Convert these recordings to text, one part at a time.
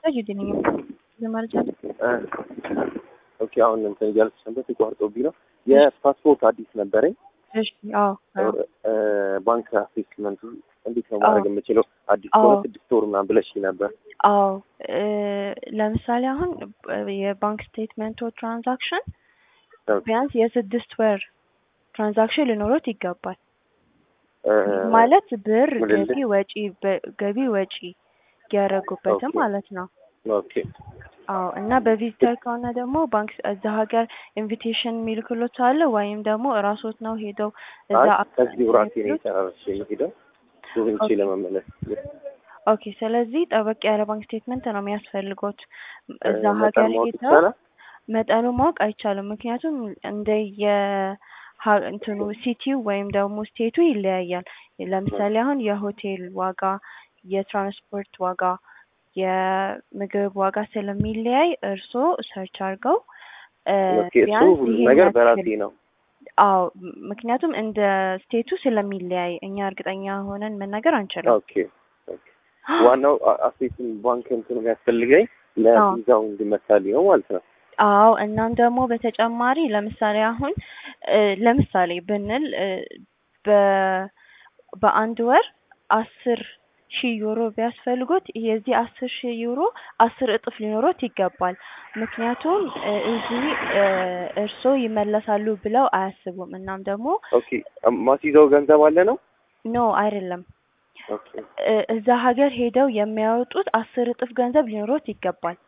ዩዲ ነኝ ለማለት አለ። ኦኬ አሁን እንትን እያልኩ ሰንበት ተቋርጦብኝ ነው። የፓስፖርት አዲስ ነበረኝ። እሺ አዎ አዎ ባንክ አሴስመንቱ እንዴት ነው ማድረግ የምችለው? አዲስ አዎ። ከሆነ ስድስት ወር ምናምን ብለሽ ነበር። አዎ እ ለምሳሌ አሁን የባንክ ስቴትመንቶ ትራንዛክሽን ቢያንስ የስድስት ወር ትራንዛክሽን ሊኖሩት ይገባል። እ ማለት ብር ምልልስ? ገቢ ወጪ በ- ገቢ ወጪ ያደረጉበትም ኦኬ። ማለት ነው። ኦኬ አዎ እና በቪዚተር ከሆነ ደግሞ ባንክ እዛ ሀገር ኢንቪቴሽን የሚልክሎት አለ ወይም ደግሞ እራሶት ነው ሄደው እዛ አይ ከዚህ ራሴ ነው የጨራረሽ የሚሄደው ጎብኝቼ ኦኬ። ለመመለስ ኦኬ ስለዚህ ጠበቅ ያለ ባንክ ስቴትመንት ነው የሚያስፈልጎት እዛ እ ሀገር መጠን ማወቅ ሄደው ይቻላል? መጠኑ ማወቅ አይቻልም። ምክንያቱም እንደ የ እንትኑ ሲቲው ወይም ደግሞ ስቴቱ ይለያያል። ለምሳሌ አሁን የሆቴል ዋጋ፣ የትራንስፖርት ዋጋ፣ የምግብ ዋጋ ስለሚለያይ እርስዎ ሰርች አድርገው እ ኦኬ እሱ ቢያንስ ሁሉ ይሄን ነገር ያክል በራሴ ነው። አዎ ምክንያቱም እንደ ስቴቱ ስለሚለያይ እኛ እርግጠኛ ሆነን መናገር አንችልም። ኦኬ ኦኬ። ዋናው አ- አሴትን ባንክ እንትን የሚያስፈልገኝ ለቪዛው እንዲመታልኝ ነው ማለት ነው። አዎ እናም ደግሞ በተጨማሪ ለምሳሌ አሁን እ ለምሳሌ ብንል እ በ በአንድ ወር አስር ሺህ ዩሮ ቢያስፈልጎት የዚህ አስር ሺህ ዩሮ አስር እጥፍ ሊኖሮት ይገባል። ምክንያቱም እ እዚህ እ እርስዎ ይመለሳሉ ብለው አያስቡም። እናም ደግሞ ኦኬ ማስይዘው ገንዘብ አለ ነው? ኖ አይደለም ኦኬ እ እዛ ሀገር ሄደው የሚያወጡት አስር እጥፍ ገንዘብ ሊኖሮት ይገባል።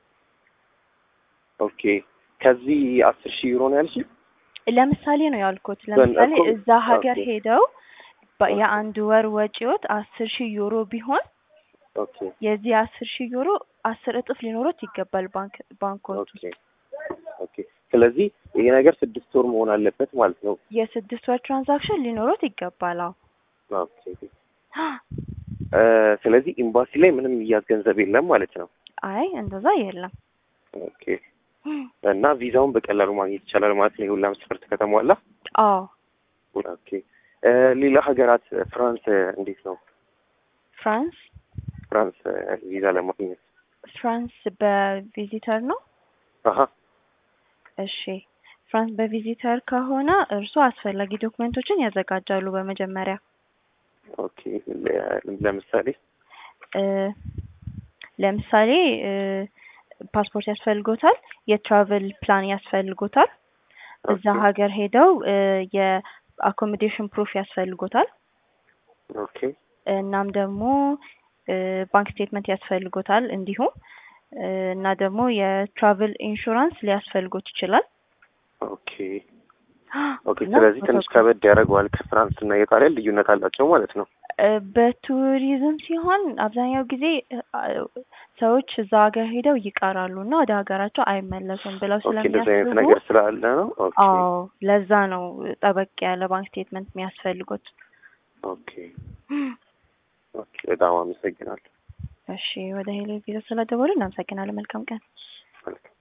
ኦኬ ከዚህ አስር ሺህ ዩሮ ነው ያልሽኝ? ለምሳሌ ነው ያልኩት። ለምሳሌ እኮ- እዛ ሀገር ኦኬ። ሄደው በ- ኦኬ። የአንድ ወር ወጪዎት አስር ሺህ ዩሮ ቢሆን ኦኬ የዚህ አስር ሺህ ዩሮ አስር እጥፍ ሊኖሮት ይገባል ባንክ ባንኮች ኦኬ ኦኬ። ስለዚህ ይሄ ነገር ስድስት ወር መሆን አለበት ማለት ነው። የስድስት ወር ትራንዛክሽን ሊኖሮት ይገባል። አዎ ኦኬ እ ስለዚህ ኤምባሲ ላይ ምንም እያዝ ገንዘብ የለም ማለት ነው። አይ እንደዛ የለም። ኦኬ እና ቪዛውን በቀላሉ ማግኘት ይቻላል ማለት ነው። የሁላ መስፈርት ከተሟላ። አዎ ኦኬ እ ሌላ ሀገራት ፍራንስ እንዴት ነው? ፍራንስ ፍራንስ ቪዛ ለማግኘት ፍራንስ በቪዚተር ነው። አሀ እሺ ፍራንስ በቪዚተር ከሆነ እርስዎ አስፈላጊ ዶክመንቶችን ያዘጋጃሉ በመጀመሪያ ኦኬ ለ- ለምሳሌ እ ለምሳሌ እ ፓስፖርት ያስፈልጎታል፣ የትራቨል ፕላን ያስፈልጎታል፣ እዛ ኦኬ ሀገር ሄደው እ የአኮሞዴሽን ፕሩፍ ያስፈልጎታል። ኦኬ እናም ደግሞ እ ባንክ ስቴትመንት ያስፈልጎታል እንዲሁም እ እና ደግሞ የትራቨል ኢንሹራንስ ሊያስፈልጎት ይችላል። ኦኬ ኦኬ። እና ስለዚህ ትንሽ ፎቶግራፍ ከበድ ያደርገዋል። ከፍራንስ እና የጣሊያን ልዩነት አላቸው ማለት ነው። እ በቱሪዝም ሲሆን አብዛኛው ጊዜ እ አ- ሰዎች እዛ ሀገር ሄደው ይቀራሉ እና ወደ ሀገራቸው አይመለሱም ብለው ኦኬ እንደዚህ አይነት ስለሚያስቡ ነገር ስላለ ነው። ኦኬ አዎ ለዛ ነው ጠበቅ ያለ ባንክ ስቴትመንት የሚያስፈልጉት። ኦኬ ኦኬ። በጣም አመሰግናለሁ። እሺ ወደ ሄሎ ቪዛ ስለደወሉ እናመሰግናለን። መልካም ቀን። መልካም